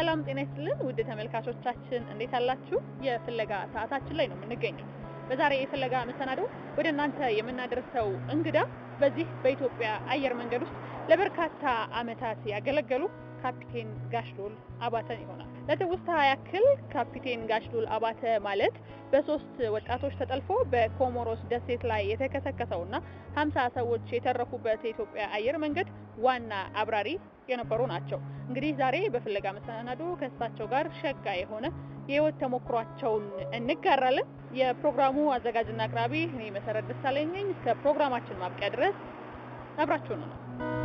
ሰላም ጤና ይስጥልን ውድ ተመልካቾቻችን እንዴት አላችሁ? የፍለጋ ሰዓታችን ላይ ነው የምንገኘው። በዛሬ የፍለጋ መሰናዶ ወደ እናንተ የምናደርሰው እንግዳ በዚህ በኢትዮጵያ አየር መንገድ ውስጥ ለበርካታ ዓመታት ያገለገሉ ካፒቴን ጋሽሉል አባተን ይሆናል። ለትውስታ ያክል ካፒቴን ጋሽሉል አባተ ማለት በሶስት ወጣቶች ተጠልፎ በኮሞሮስ ደሴት ላይ የተከሰከሰውና ሀምሳ ሰዎች የተረፉበት የኢትዮጵያ አየር መንገድ ዋና አብራሪ የነበሩ ናቸው። እንግዲህ ዛሬ በፍለጋ መሰናዶ ከእሳቸው ጋር ሸጋ የሆነ የህይወት ተሞክሯቸውን እንጋራለን። የፕሮግራሙ አዘጋጅና አቅራቢ እኔ መሰረት ደሳለኝ ነኝ። እስከ ፕሮግራማችን ማብቂያ ድረስ አብራችሁ ነው።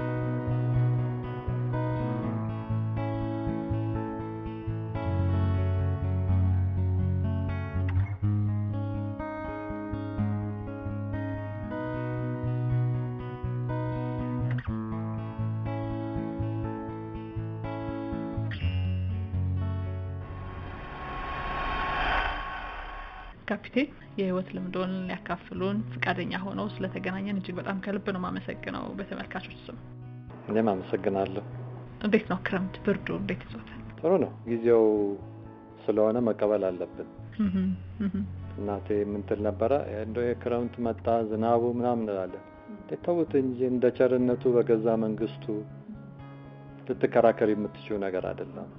ካፒቴን የህይወት ልምዶን ሊያካፍሉን ፍቃደኛ ሆነው ስለተገናኘን እጅግ በጣም ከልብ ነው የማመሰግነው በተመልካቾች ስም። እኔም አመሰግናለሁ። እንዴት ነው ክረምት ብርዱ እንዴት ይዞታል? ጥሩ ነው። ጊዜው ስለሆነ መቀበል አለብን። እህም፣ እህም። እናቴ የምንትል ነበረ እንደው የክረምት መጣ ዝናቡ ምናምን እንላለን። እንዴት ተውት እንጂ እንደ ቸርነቱ በገዛ መንግስቱ ልትከራከር የምትችው ነገር አይደለም።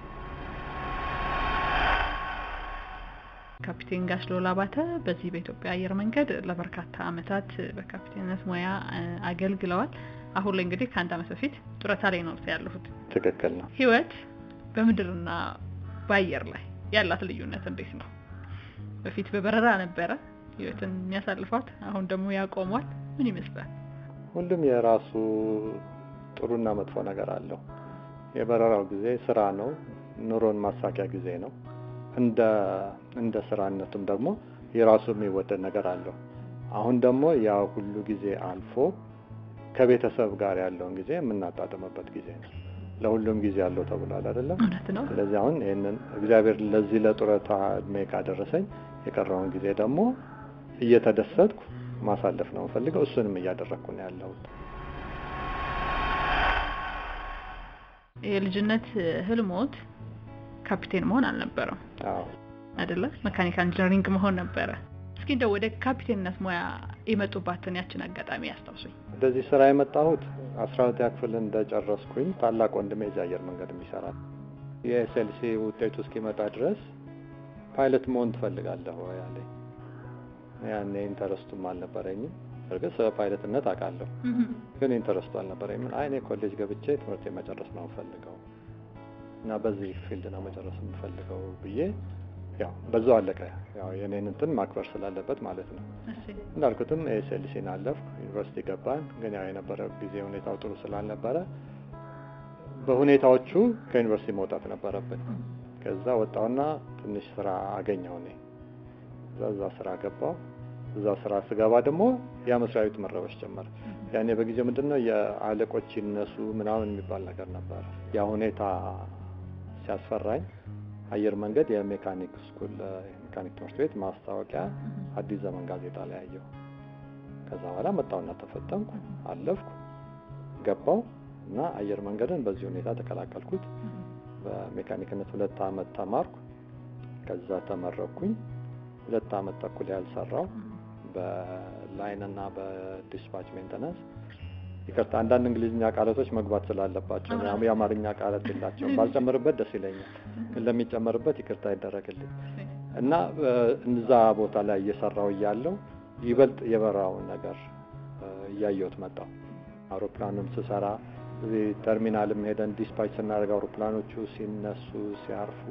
ካፒቴን ጋሽሉል አባተ በዚህ በኢትዮጵያ አየር መንገድ ለበርካታ ዓመታት በካፒቴንነት ሙያ እ፣ አገልግለዋል። አሁን ላይ እንግዲህ ከአንድ ዓመት በፊት ጡረታ ላይ ነው ያለሁት። ትክክል ነው። ህይወት በምድርና በአየር ላይ ያላት ልዩነት እንዴት ነው? በፊት በበረራ ነበረ ህይወትን የሚያሳልፏት፣ አሁን ደግሞ ያቆሟል። ምን ይመስላል? ሁሉም የራሱ ጥሩና መጥፎ ነገር አለው። የበረራው ጊዜ ስራ ነው፣ ኑሮን ማሳኪያ ጊዜ ነው። እንደ እንደ ስራነቱም ደግሞ የራሱ የሚወደድ ነገር አለው። አሁን ደግሞ ያ ሁሉ ጊዜ አልፎ ከቤተሰብ ጋር ያለውን ጊዜ የምናጣጥምበት ጊዜ ነው። ለሁሉም ጊዜ አለው ተብሏል አይደለም? እውነት ነው። ስለዚህ አሁን ይህንን እግዚአብሔር ለዚህ ለጡረታ እድሜ ካደረሰኝ የቀረውን ጊዜ ደግሞ እየተደሰትኩ ማሳለፍ ነው የምፈልገው። እሱንም እያደረግኩ ነው ያለሁት። የልጅነት ህልሞት ካፒቴን መሆን አልነበረም አዎ አይደለ? መካኒካል ኢንጂነሪንግ መሆን ነበረ። እስኪ እንደው ወደ ካፒቴንነት ሙያ የመጡባትን ያችን አጋጣሚ ያስታውሱኝ። ወደዚህ ስራ የመጣሁት አስራ ሁለተኛ ክፍል እንደጨረስኩኝ ታላቅ ወንድሜ እዚህ አየር መንገድ የሚሰራ የኤስኤልሲ ውጤቱ እስኪመጣ ድረስ ፓይለት መሆን ትፈልጋለህ ወይ አለኝ። ያኔ ኢንተረስቱም አልነበረኝም። እርግጥ ስለ ፓይለትነት አውቃለሁ፣ ግን ኢንተረስቱ አልነበረኝም። አይ እኔ ኮሌጅ ገብቼ ትምህርት መጨረስ ነው የምፈልገው እና በዚህ ፊልድ ነው መጨረስ የምፈልገው ብዬ ያው በዛው አለቀ። ያው የኔን እንትን ማክበር ስላለበት ማለት ነው። እሺ። እንዳልኩትም ኤስኤልሲን አለፍኩ፣ ዩኒቨርሲቲ ገባን። ግን ያው የነበረ ጊዜ ሁኔታው ጥሩ ስላልነበረ በሁኔታዎቹ ከዩኒቨርሲቲ መውጣት ነበረብን። ከዛ ወጣውና ትንሽ ስራ አገኘው እኔ እዛ እዛ ስራ ገባው። እዛ ስራ ስገባ ደግሞ ያ መስሪያ ቤቱ መረበሽ ጀመረ። ያኔ በጊዜው ምንድን ነው የአለቆች ይነሱ ምናምን የሚባል ነገር ነበረ። ያ ሁኔታ ሲያስፈራኝ አየር መንገድ የሜካኒክ ስኩል የሜካኒክ ትምህርት ቤት ማስታወቂያ አዲስ ዘመን ጋዜጣ ላይ አየሁ። ከዛ በኋላ መጣውና ተፈተንኩ፣ አለፍኩ፣ ገባው እና አየር መንገድን በዚህ ሁኔታ ተቀላቀልኩት። በሜካኒክነት ሁለት አመት ተማርኩ። ከዛ ተመረኩኝ። ሁለት አመት ተኩል ያልሰራው በላይን እና በዲስፓች ሜንተናንስ ይቅርታ፣ አንዳንድ እንግሊዝኛ ቃላቶች መግባት ስላለባቸው ነው። የአማርኛ ቃላት የላቸውም። ባልጨምርበት ደስ ይለኛል፣ ግን ለሚጨመርበት ይቅርታ ይደረግልኝ እና እዛ ቦታ ላይ እየሰራው እያለው ይበልጥ የበራውን ነገር እያየሁት መጣው። አውሮፕላኑም ስሰራ እዚህ ተርሚናልም ሄደን ዲስፓች ስናደርግ አውሮፕላኖቹ ሲነሱ ሲያርፉ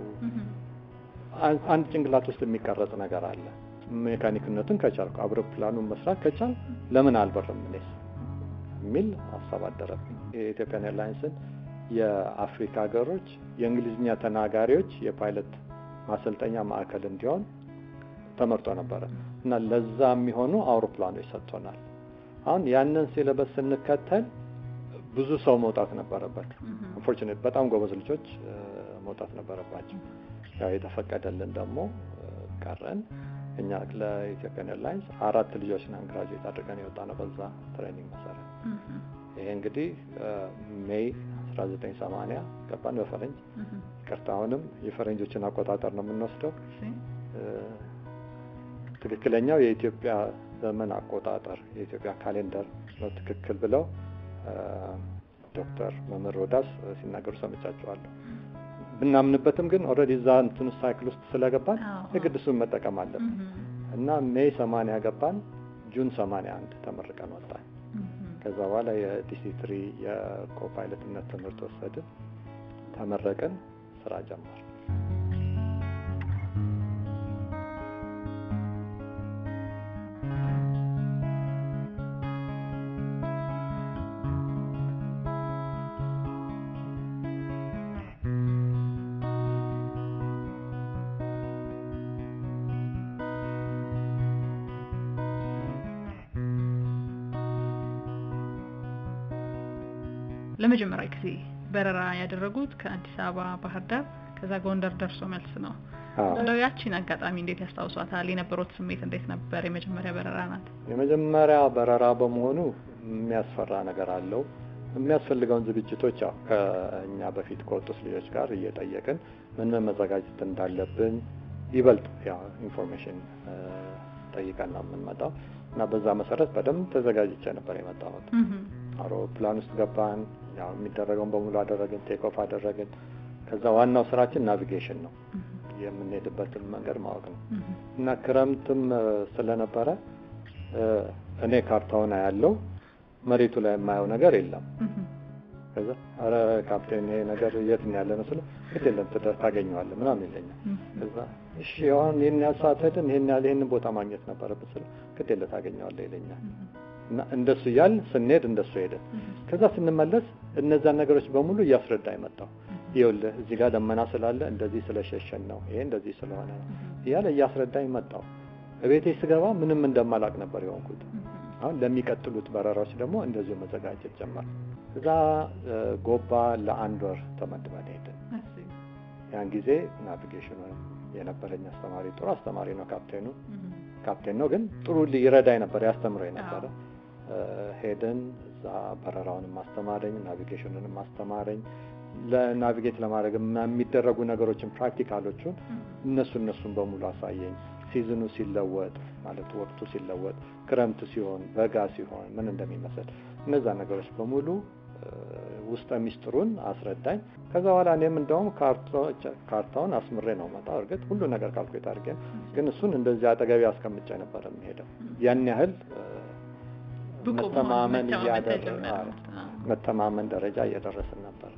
አን- አንድ ጭንቅላት ውስጥ የሚቀረጽ ነገር አለ። ሜካኒክነቱን ከቻልኩ አውሮፕላኑን መስራት ከቻል ለምን አልበርም እኔስ የሚል ሀሳብ አደረብኝ። የኢትዮጵያን ኤርላይንስን የአፍሪካ ሀገሮች የእንግሊዝኛ ተናጋሪዎች የፓይለት ማሰልጠኛ ማዕከል እንዲሆን ተመርጦ ነበረ እና ለዛ የሚሆኑ አውሮፕላኖች ሰጥቶናል። አሁን ያንን ሲለበስ ስንከተል ብዙ ሰው መውጣት ነበረበት። አንፎርቹኔት በጣም ጎበዝ ልጆች እ፣ መውጣት ነበረባቸው። ያው የተፈቀደልን ደግሞ እ፣ ቀረን። እኛ ለኢትዮጵያን ኤርላይንስ አራት ልጆች ነን ግራጁዌት አድርገን የወጣ ነው በዛ ትሬኒንግ መሰረት። ይሄ እንግዲህ ሜይ 1980 ገባን በፈረንጅ እህ፣ ይቅርታ፣ አሁንም የፈረንጆችን አቆጣጠር ነው የምንወስደው። እሺ፣ እ፣ ትክክለኛው የኢትዮጵያ ዘመን አቆጣጠር የኢትዮጵያ ካሌንደር ነው ትክክል ብለው እ፣ ዶክተር መምህር ሮዳስ ሲናገሩ ሰምቻቸዋለሁ። ብናምንበትም ግን ኦልሬዲ እዛ እንትኑ ሳይክል ውስጥ ስለገባን አዎ፣ የግድ እሱን መጠቀም አለብን እህ፣ እና ሜይ 80 ገባን፣ ጁን 81 ተመርቀን ወጣን። እህ። ከዛ በኋላ የዲሲ ትሪ የኮፓይለትነት ትምህርት ወሰድን፣ ተመረቅን፣ ስራ ጀመር። ለመጀመሪያ ጊዜ በረራ ያደረጉት ከአዲስ አበባ ባህር ዳር ከዛ ጎንደር ደርሶ መልስ ነው። አዎ። እንደው ያቺን አጋጣሚ እንዴት ያስታውሷታል? የነበሩት ስሜት እንዴት ነበር? የመጀመሪያ በረራ ናት። የመጀመሪያ በረራ በመሆኑ የሚያስፈራ ነገር አለው። የሚያስፈልገውን ዝግጅቶች ያው ከእኛ በፊት ከወጡት ልጆች ጋር እየጠየቅን ምን ምን መዘጋጀት እንዳለብን ይበልጥ ያው ኢንፎርሜሽን ጠይቀን ነው የምንመጣው እና በዛ መሰረት በደንብ ተዘጋጅቼ ነበር የመጣሁት። እህ፣ አውሮፕላን ውስጥ ገባን። ያው የሚደረገውን በሙሉ አደረግን፣ ቴክ ኦፍ አደረግን። ከዛ ዋናው ስራችን ናቪጌሽን ነው፣ እህ፣ የምንሄድበትን መንገድ ማወቅ ነው እህ፣ እና ክረምትም እ፣ ስለነበረ እ፣ እኔ ካርታውን ያለው መሬቱ ላይ የማየው ነገር የለም። እህ፣ ከዛ አረ ካፕቴን ይሄ ነገር የት ነው ያለ ነው ስለው ግድ የለም ትደ- ታገኘዋለህ ምናምን ይለኛል። እህ፣ ከዛ እሺ አሁን ይህን ያህል ሰዓት ሄድን ይህን ያህል ይህንን ቦታ ማግኘት ነበረብን ስለው ግድ የለም ታገኘዋለህ ይለኛል። እና እንደሱ እያል ስንሄድ እንደሱ ሄድን። እህ፣ ከዛ ስንመለስ እነዛን ነገሮች በሙሉ እያስረዳ የመጣው ይኸውልህ እዚህ ጋር ደመና ስላለ እንደዚህ ስለሸሸን ነው፣ ይሄ እንደዚህ ስለሆነ ነው እያለ እያስረዳኝ መጣው። እቤቴ ስገባ ምንም እንደማላቅ ነበር የሆንኩት። አሁን ለሚቀጥሉት በረራዎች ደግሞ እንደዚሁ መዘጋጀት ጀመር። እዛ እ፣ ጎባ ለአንድ ወር ተመድበን ሄድን። እሺ፣ ያን ጊዜ ናቪጌሽኑ የነበረኝ አስተማሪ ጥሩ አስተማሪ ነው። ካፕቴኑ እህ፣ ካፕቴን ነው ግን ጥሩ ይረዳኝ ነበር፣ ያስተምረኝ ነበረ። እ፣ ሄድን እዛ በረራውንም አስተማረኝ፣ ናቪጌሽኑንም አስተማረኝ። ለናቪጌት ለማድረግ የሚደረጉ ነገሮችን ፕራክቲካሎቹን እነሱ እነሱን በሙሉ አሳየኝ። ሲዝኑ ሲለወጥ ማለት ወቅቱ ሲለወጥ፣ ክረምት ሲሆን፣ በጋ ሲሆን ምን እንደሚመስል እነዛ ነገሮች በሙሉ እ፣ ውስጠ ሚስጥሩን አስረዳኝ። ከዛ በኋላ እኔም እንደውም ካርቶ- ካርታውን አስምሬ ነው መጣ። እርግጥ ሁሉ ነገር ካልኩሌት አድርጌ ነው፣ ግን እሱን እንደዚህ አጠገቢ አስቀምጬ ነበር የሚሄደው። ያን ያህል እ፣ ብቁ መሆን መተማመን መተማመን እያደረ ተጀመረ። አዎ፣ አዎ። መተማመን ደረጃ እየደረስን ነበር።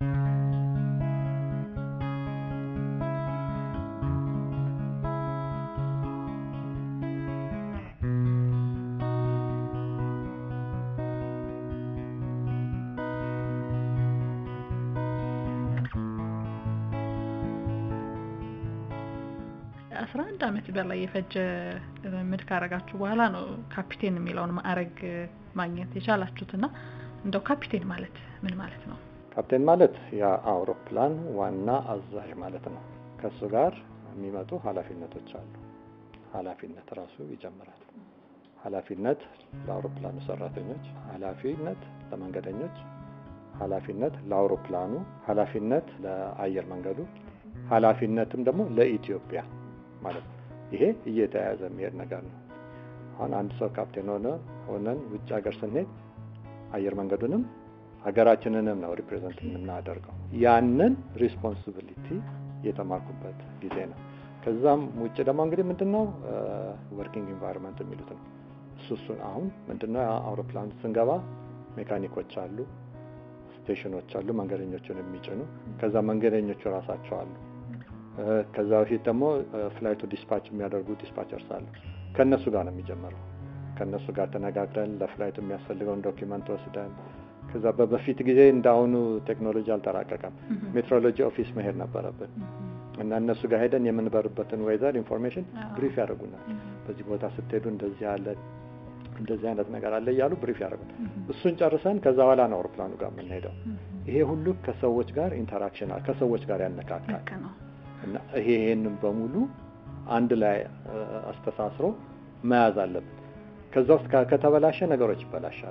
አስራ አንድ አመት በላይ የፈጀ ልምምድ ካረጋችሁ በኋላ ነው ካፒቴን የሚለውን ማዕረግ ማግኘት የቻላችሁት እና እንደው ካፒቴን ማለት ምን ማለት ነው? ካፕቴን ማለት የአውሮፕላን ዋና አዛዥ ማለት ነው። ከእሱ ጋር የሚመጡ ኃላፊነቶች አሉ። ኃላፊነት ራሱ ይጀምራል። ኃላፊነት ለአውሮፕላኑ ሰራተኞች፣ ኃላፊነት ለመንገደኞች፣ ኃላፊነት ለአውሮፕላኑ፣ ኃላፊነት ለአየር መንገዱ፣ ኃላፊነትም ደግሞ ለኢትዮጵያ ማለት ነው። ይሄ እየተያያዘ የሚሄድ ነገር ነው። አሁን አንድ ሰው ካፕቴን ሆነ ሆነን ውጭ ሀገር ስንሄድ አየር መንገዱንም ሀገራችንንም ነው ሪፕሬዘንት የምናደርገው። ያንን ሪስፖንሲቢሊቲ የተማርኩበት ጊዜ ነው። ከዛም ውጭ ደግሞ እንግዲህ ምንድነው ወርኪንግ ኢንቫይሮንመንት የሚሉት ነው። እሱ እሱን አሁን ምንድነው አውሮፕላን ስንገባ ሜካኒኮች አሉ፣ ስቴሽኖች አሉ፣ መንገደኞቹን የሚጭኑ ከዛ መንገደኞቹ ራሳቸው አሉ። እ፣ ከዛ በፊት ደግሞ ፍላይቱ ዲስፓች የሚያደርጉ ዲስፓቸርስ አሉ። ከእነሱ ጋር ነው የሚጀምረው። ከእነሱ ጋር ተነጋግረን ለፍላይቱ የሚያስፈልገውን ዶኪመንት ወስደን ከዛ በበፊት ጊዜ እንዳሁኑ ቴክኖሎጂ አልተራቀቀም። ሜትሮሎጂ ኦፊስ መሄድ ነበረብን እና እነሱ ጋር ሄደን የምንበርበትን ዌዘር ኢንፎርሜሽን አዎ። ብሪፍ ያደርጉናል። በዚህ ቦታ ስትሄዱ እንደዚህ አለ እንደዚህ አይነት ነገር አለ እያሉ ብሪፍ ያደርጉናል። እሱን ጨርሰን ከዛ በኋላ ነው አውሮፕላኑ ጋር የምንሄደው። ይሄ ሁሉ ከሰዎች ጋር ኢንተራክሽን አለ፣ ከሰዎች ጋር ያነካካል ልክ ነው። እና ይሄ ይሄንን በሙሉ አንድ ላይ እ፣ አስተሳስሮ መያዝ አለብን። ከዛ ውስጥ ከ- ከተበላሸ ነገሮች ይበላሻሉ።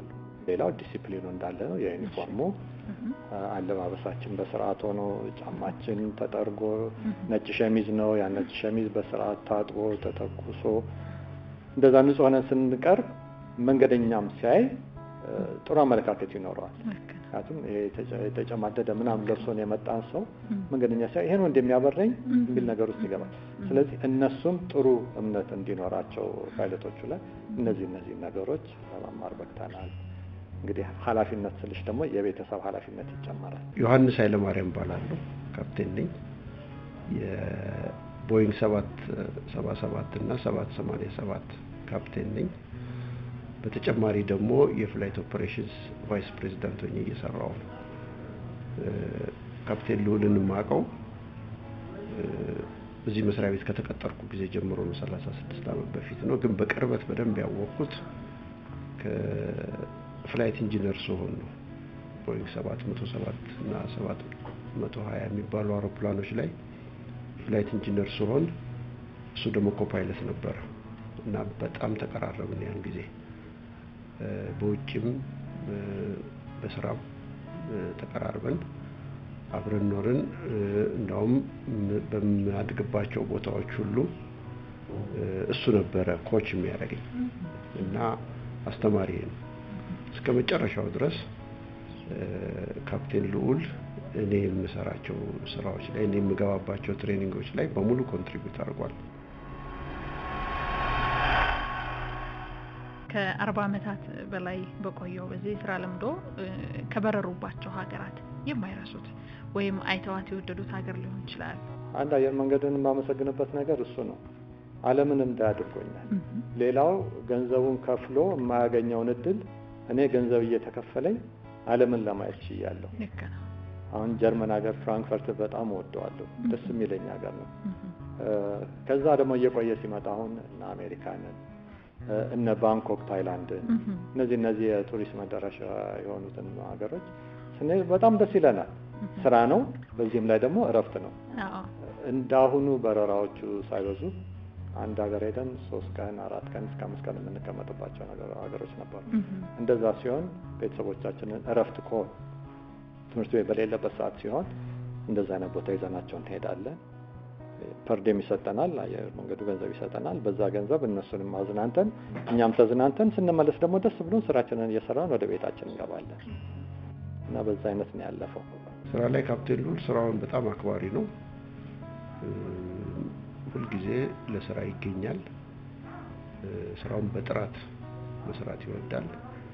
ሌላው ዲሲፕሊኑ እንዳለ ነው። የዩኒፎርሙ አለባበሳችን በስርዓት ሆኖ ጫማችን ተጠርጎ ነጭ ሸሚዝ ነው። ያ ነጭ ሸሚዝ በስርዓት ታጥቦ ተተኩሶ እንደዛ ንጹህ ሆነን ስንቀርብ መንገደኛም ሲያይ ጥሩ አመለካከት ይኖረዋል። ምክንያቱም የተጨማደደ ምናምን ለብሶን የመጣን ሰው መንገደኛ ሲያይ ይሄ ነው እንደሚያበረኝ የሚል ነገር ውስጥ ይገባል። ስለዚህ እነሱም ጥሩ እምነት እንዲኖራቸው ፓይለቶቹ ላይ እነዚህ እነዚህ ነገሮች ለመማር በቅተናል። እንግዲህ ኃላፊነት ስልሽ ደግሞ የቤተሰብ ኃላፊነት ይጨመራል። ዮሐንስ ኃይለማርያም እባላለሁ። ካፕቴን ነኝ። የቦይንግ ሰባት ሰባ ሰባት እና ሰባት ሰማንያ ሰባት ካፕቴን ነኝ። በተጨማሪ ደግሞ የፍላይት ኦፕሬሽንስ ቫይስ ፕሬዚዳንት ሆኜ እየሰራው ነው። ካፕቴን ልዑልን የማውቀው እዚህ መስሪያ ቤት ከተቀጠርኩ ጊዜ ጀምሮ ነው፣ ሰላሳ ስድስት ዓመት በፊት ነው። ግን በቅርበት በደንብ ያወቅኩት ከፍላይት ኢንጂነር ስሆን ነው። ቦይንግ ሰባት መቶ ሰባት እና ሰባት መቶ ሀያ የሚባሉ አውሮፕላኖች ላይ ፍላይት ኢንጂነር ስሆን እሱ ደግሞ ኮፓይለት ነበረ እና በጣም ተቀራረብን ያን ጊዜ በውጭም በስራም ተቀራርበን አብረን ኖርን። እንዳውም በማድግባቸው ቦታዎች ሁሉ እሱ ነበረ ኮች የሚያደርገኝ እና አስተማሪ ነው። እስከ መጨረሻው ድረስ ካፕቴን ልዑል እኔ የምሰራቸው ስራዎች ላይ እኔ የምገባባቸው ትሬኒንጎች ላይ በሙሉ ኮንትሪቢዩት አድርጓል። ከአርባ ዓመታት በላይ በቆየው በዚህ ስራ ለምዶ ከበረሩባቸው ሀገራት የማይረሱት ወይም አይተዋት የወደዱት ሀገር ሊሆን ይችላል። አንድ አየር መንገድን የማመሰግንበት ነገር እሱ ነው። ዓለምን እንዳያድርጎኛል። ሌላው ገንዘቡን ከፍሎ የማያገኘውን እድል እኔ ገንዘብ እየተከፈለኝ ዓለምን ለማየት ችያለሁ። ልክ ነው። አሁን ጀርመን ሀገር ፍራንክፈርት በጣም እወደዋለሁ። ደስ የሚለኝ ሀገር ነው። ከዛ ደግሞ እየቆየ ሲመጣ አሁን እነ አሜሪካንን እነ ባንኮክ ታይላንድን እነዚህ እነዚህ የቱሪስት መዳረሻ የሆኑትን ሀገሮች ስንሄድ በጣም ደስ ይለናል። ስራ ነው፣ በዚህም ላይ ደግሞ እረፍት ነው። እንዳሁኑ በረራዎቹ ሳይበዙ አንድ ሀገር ሄደን ሶስት ቀን አራት ቀን እስከ አምስት ቀን የምንቀመጥባቸው ሀገሮች ነበሩ። እንደዛ ሲሆን ቤተሰቦቻችንን እረፍት ከሆን ትምህርት ቤት በሌለበት ሰዓት ሲሆን እንደዛ አይነት ቦታ ይዘናቸው እንሄዳለን። ፐርዴም ይሰጠናል፣ አየር መንገዱ ገንዘብ ይሰጠናል። በዛ ገንዘብ እነሱንም አዝናንተን እኛም ተዝናንተን ስንመለስ ደግሞ ደስ ብሎን ስራችንን እየሰራን ወደ ቤታችን እንገባለን እና በዛ አይነት ነው ያለፈው። ስራ ላይ ካፕቴን ልዑል ስራውን በጣም አክባሪ ነው። ሁልጊዜ ለስራ ይገኛል። ስራውን በጥራት መስራት ይወዳል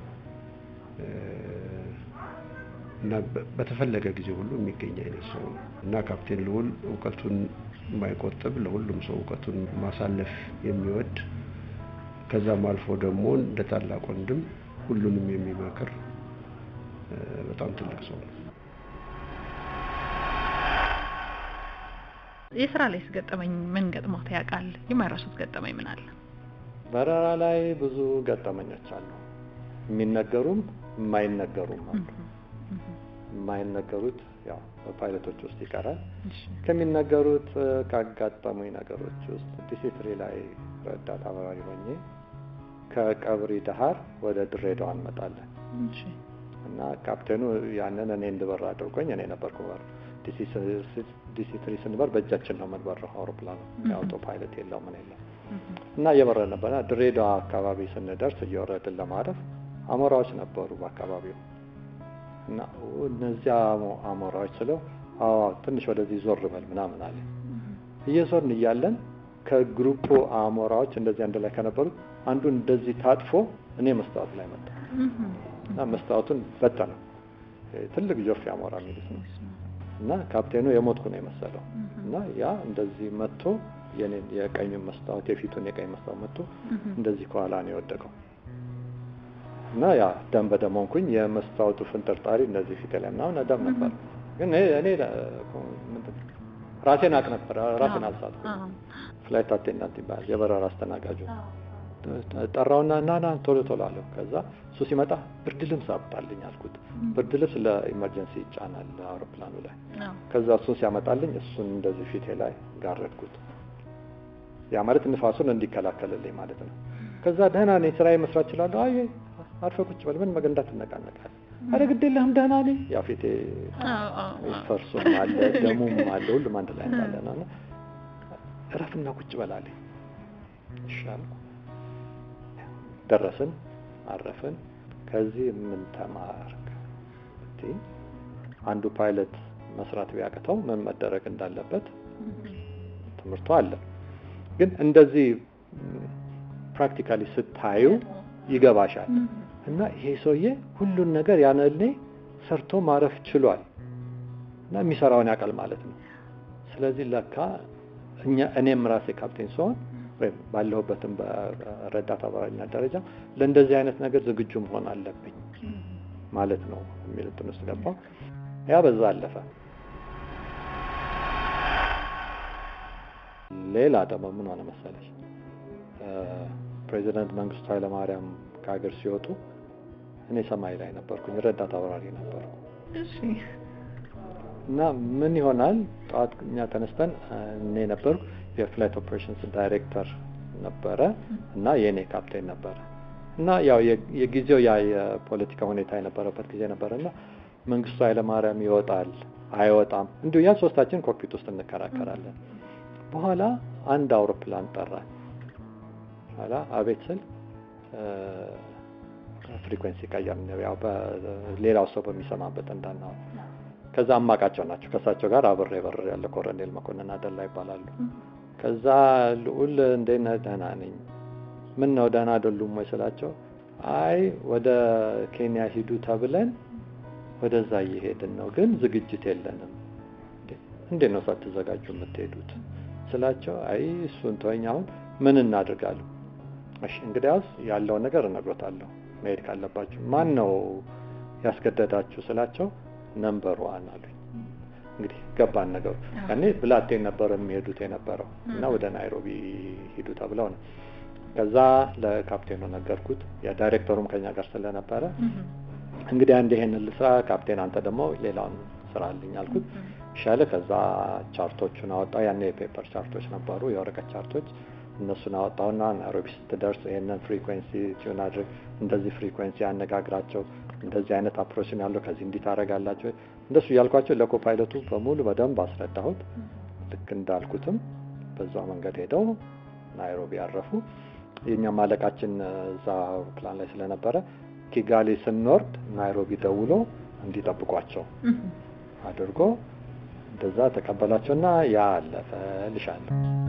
እና በተፈለገ ጊዜ ሁሉ የሚገኝ አይነት ሰው ነው እና ካፕቴን ልዑል እውቀቱን የማይቆጥብ ለሁሉም ሰው እውቀቱን ማሳለፍ የሚወድ ከዛም አልፎ ደግሞ እንደ ታላቅ ወንድም ሁሉንም የሚመክር በጣም ትልቅ ሰው ነው። የስራ ላይ ገጠመኝ ምን ገጥሞት ያውቃል? የማይረሱት ገጠመኝ ምን አለ? በረራ ላይ ብዙ ገጠመኞች አሉ። የሚነገሩም የማይነገሩም አሉ። የማይነገሩት ያው በፓይለቶች ውስጥ ይቀራል። ከሚነገሩት ካጋጠሙኝ ነገሮች ውስጥ ዲሲትሪ ላይ ረዳት አብራሪ ሆኜ ከቀብሪ ዳሃር ወደ ድሬዳዋ እንመጣለን እና ካፕቴኑ ያንን እኔ እንድበር አድርጎኝ እኔ ነበርኩ በር ዲሲ ትሪ ስንበር በእጃችን ነው የምንበረው። አውሮፕላኑ የአውቶ ፓይለት የለው ምን የለው እና እየበረር ነበርና ድሬዳዋ አካባቢ ስንደርስ እየወረድን ለማረፍ አሞራዎች ነበሩ በአካባቢው እና እነዚያ አሞራዎች ስለው አዎ ትንሽ ወደዚህ ዞር በል ምናምን አለ። እየዞርን እያለን ከግሩፑ አሞራዎች እንደዚህ አንድ ላይ ከነበሩት አንዱ እንደዚህ ታጥፎ እኔ መስታወት ላይ መጣ እና መስታወቱን በተነው። ትልቅ ጆፌ አሞራ የሚሉት ነው እና ካፕቴኑ የሞትኩ ነው የመሰለው እና ያ እንደዚህ መጥቶ የኔን የቀኝ መስታወት የፊቱን የቀኝ መስታወት መጥቶ እንደዚህ ከኋላ ነው የወደቀው እና ያ ደም በደም ሆንኩኝ። የመስታወቱ ፍንጥርጣሪ እንደዚህ ፊት ላይ ምናምን ደም ነበር። ግን እኔ ራሴን አቅ ነበር፣ ራሴን አልሳትኩም። ፍላይት አቴንዳንት ይባላል የበረራ አስተናጋጁ ጠራውና ና ና ቶሎ ቶሎ አለው። ከዛ እሱ ሲመጣ ብርድ ልብስ አምጣልኝ አልኩት። ብርድ ልብስ ለኢመርጀንሲ ይጫናል አውሮፕላኑ ላይ። ከዛ እሱን ሲያመጣልኝ እሱን እንደዚህ ፊቴ ላይ ጋረድኩት። ያ ማለት ንፋሱን እንዲከላከልልኝ ማለት ነው። ከዛ ደህና ነኝ ስራዬ መስራት እችላለሁ። አይ አርፈህ ቁጭ በል ምን መገንዳት ትነቃነቃለህ? አረ ግድ የለህም ደህና ነኝ። ያው ፊቴ አዎ፣ አዎ፣ አዎ። ፈርሱም አለ ደሙም አለ ሁሉም አንድ ላይ እንዳለ ነው እና እረፍና ቁጭ በል አለኝ። እሺ አልኩ። ደረስን፣ አረፍን። ከዚህ ምን ተማርክ ብትይኝ አንዱ ፓይለት መስራት ቢያቅተው ምን መደረግ እንዳለበት ትምህርቱ አለ። ግን እንደዚህ ፕራክቲካሊ ስታዩ ይገባሻል። እና ይሄ ሰውዬ ሁሉን ነገር ያነኔ ሰርቶ ማረፍ ችሏል እና የሚሰራውን ያውቃል ማለት ነው። ስለዚህ ለካ እኛ እኔም ራሴ ካፕቴን ስሆን ወይም ባለሁበትም በረዳት አባሪነት ደረጃ ለእንደዚህ አይነት ነገር ዝግጁ መሆን አለብኝ ማለት ነው የሚል እንትን ውስጥ ገባሁ። ያ በዛ አለፈ። ሌላ ደግሞ ምን ሆነ መሰለሽ ፕሬዚዳንት መንግስቱ ኃይለማርያም ከሀገር ሲወጡ እኔ ሰማይ ላይ ነበርኩኝ፣ ረዳት አብራሪ ነበርኩ እሺ እና ምን ይሆናል ጠዋት እኛ ተነስተን እኔ ነበርኩ የፍላይት ኦፕሬሽንስ ዳይሬክተር ነበረ እና የእኔ ካፕቴን ነበረ እና ያው የ- የጊዜው ያ የፖለቲካ ሁኔታ የነበረበት ጊዜ ነበረ እና መንግስቱ ኃይለማርያም ይወጣል አይወጣም እንዲሁ ያ ሶስታችን ኮክፒት ውስጥ እንከራከራለን። በኋላ አንድ አውሮፕላን ጠራን። ኋላ አቤት ስል ፍሪኩዌንሲ ቀየር ያው በሌላው ሰው በሚሰማበት እንዳናው ከዛ አማቃቸው ናቸው። ከእሳቸው ጋር አብሬ በር ያለ ኮሎኔል መኮንን አደላ ይባላሉ። ከዛ ልዑል እንዴት ነህ? ደህና ነኝ። ምን ነው ደህና አይደሉም ወይ ስላቸው፣ አይ ወደ ኬንያ ሂዱ ተብለን ወደዛ እየሄድን ነው፣ ግን ዝግጅት የለንም። እንዴ እንዴት ነው ሳትዘጋጁ የምትሄዱት ስላቸው፣ አይ እሱን ተወኝ፣ አሁን ምን እናድርጋለሁ? እሺ እንግዲያውስ ያለውን ነገር እነግሮታለሁ፣ መሄድ ካለባችሁ። ማን ነው ያስገደዳችሁ ስላቸው፣ ነምበር ዋን አሉኝ። እንግዲህ ገባን ነገሩ። ያኔ ብላቴን ነበር የሚሄዱት የነበረው እና ወደ ናይሮቢ ሂዱ ተብለው ነው። ከዛ ለካፕቴኑ ነገርኩት። የዳይሬክተሩም ከኛ ጋር ስለነበረ እንግዲህ አንድ ይሄን ልስራ ካፕቴን፣ አንተ ደግሞ ሌላውን ስራ አለኝ አልኩት። ይሻለ ከዛ ቻርቶቹን አወጣ። ያኔ የፔፐር ቻርቶች ነበሩ፣ የወረቀት ቻርቶች። እነሱን አወጣውና ናይሮቢ ስትደርስ ይሄንን ፍሪኩዌንሲ ቲዩን አድርግ፣ እንደዚህ ፍሪኩዌንሲ ያነጋግራቸው፣ እንደዚህ አይነት አፕሮችን ያለው ከዚህ እንዲህ ታደርጋላቸው። እንደሱ እያልኳቸው ለኮ ፓይለቱ በሙሉ በደንብ አስረዳሁት። ልክ እንዳልኩትም በዛው መንገድ ሄደው ናይሮቢ ያረፉ። የእኛም አለቃችን እዛ አውሮፕላን ላይ ስለነበረ ኪጋሊ ስንወርድ ናይሮቢ ደውሎ እንዲጠብቋቸው አድርጎ እንደዛ ተቀበላቸውና ያ አለፈ ልሻለሁ።